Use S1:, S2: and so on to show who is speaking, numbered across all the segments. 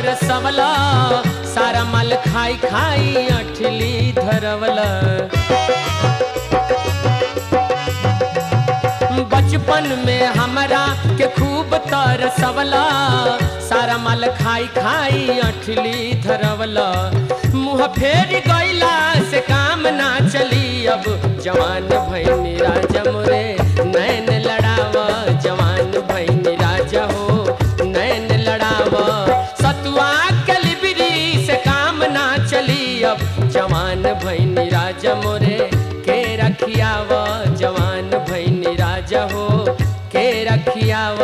S1: तरसवला सारा माल खाई खाई अठली धरवला बचपन में हमरा के खूब तरसवला सारा माल खाई खाई अठली धरवला मुँह फेर गईला से काम ना चली अब जवान भैनी राजा मोरे नैन लड़ाव जवान भैनी राजा हो नैन लड़ाव सतुआ कलिबरी से काम ना चली अब जवान भैनी राजा मोरे के रखियाव जवान भैनी राजा हो के रखियाव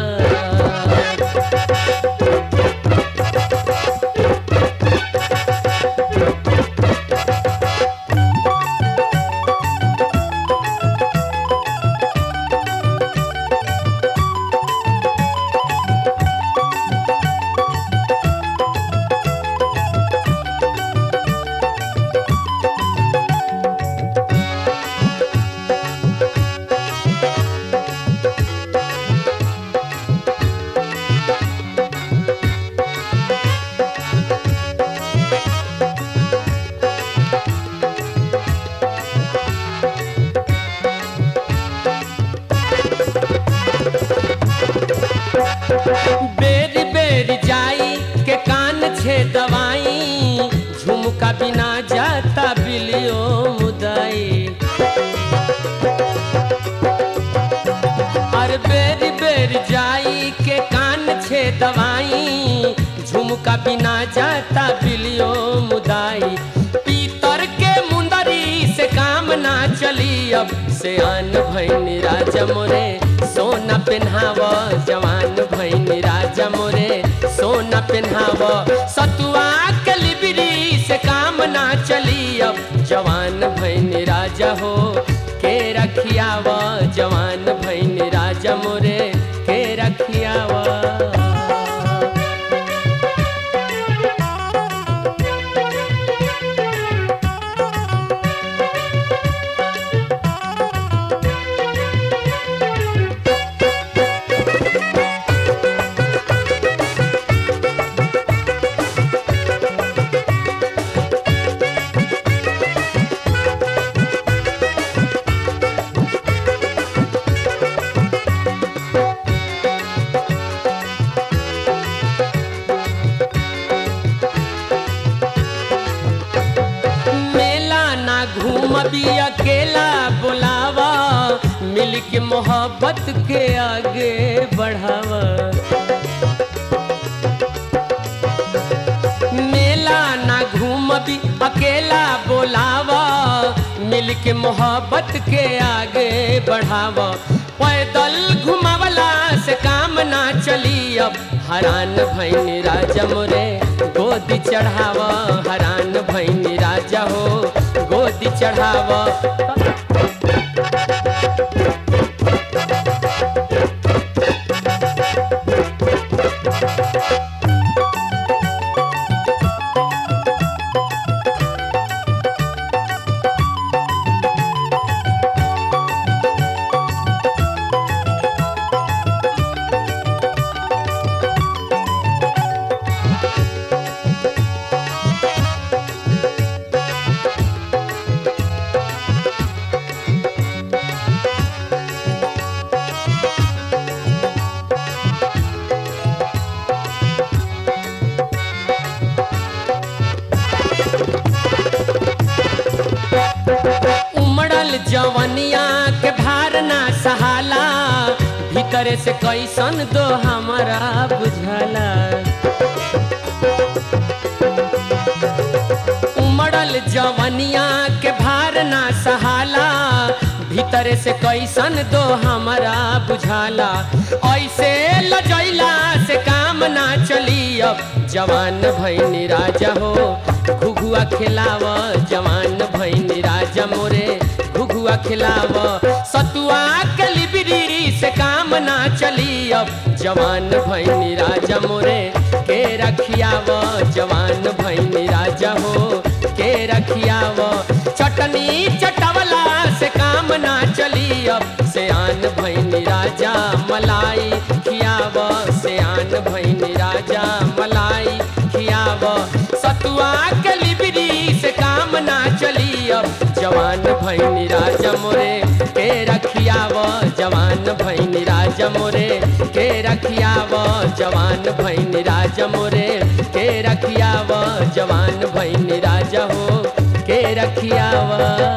S1: बेरी बेरी जाई के कान छे दवाई झुमका बिना जाता बिलियो मुदाई अरे बेरी बेरी जाई के कान छे दवाई झुमका बिना जाता बिलियो मुदाई पीतर के मुंदरी से काम ना चली अब से आन भैनी राजा मोरे सोना पेन्हाव जवान भैनी राजा मोरे सोना पेन्हाव सतुआ के लिबरी से काम ना चली अब जवान भैनी राजा हो के रखियाव जवान भैनी राजा मोरे के रखियाव मेला ना घूमबी अकेला बुलावा मिल के मोहब्बत के आगे बढ़ावा मेला ना घूमबी अकेला बुलावा मिल के मोहब्बत के आगे बढ़ावा पैदल घुमावला से काम ना चली अब हरान भैनी राजा मोरे गोदी चढ़ावा हरान भैनी राजा हो गोदी चढ़ावा उमड़ल जवनिया के भार ना सहाला भीतर से कैसन दो हमारा बुझला उमड़ल जवनिया के भार ना सहाला भीतर से कैसन दो हमारा बुझाला ऐसे लजैला से काम ना चली अब जवान भैनी राजा हो घुघुआ खिलाव जवान भैनी राजा मोरे घुघुआ खिलाव सतुआ के लिबरी से काम ना चली अब जवान भैनी राजा मोरे के रखियाव जवान भैनी राजा हो के रखियाव चटनी चटवला से काम ना चली अब से आन भैनी राजा मलाई खियाव से आन भैनी राजा मलाई जवान भैनी राजा मोरे के रखियाव जवान भैनी राजा मोरे के रखियाव जवान भैनी राजा मोरे के रखियाव जवान भैनी राजा हो के रखियावा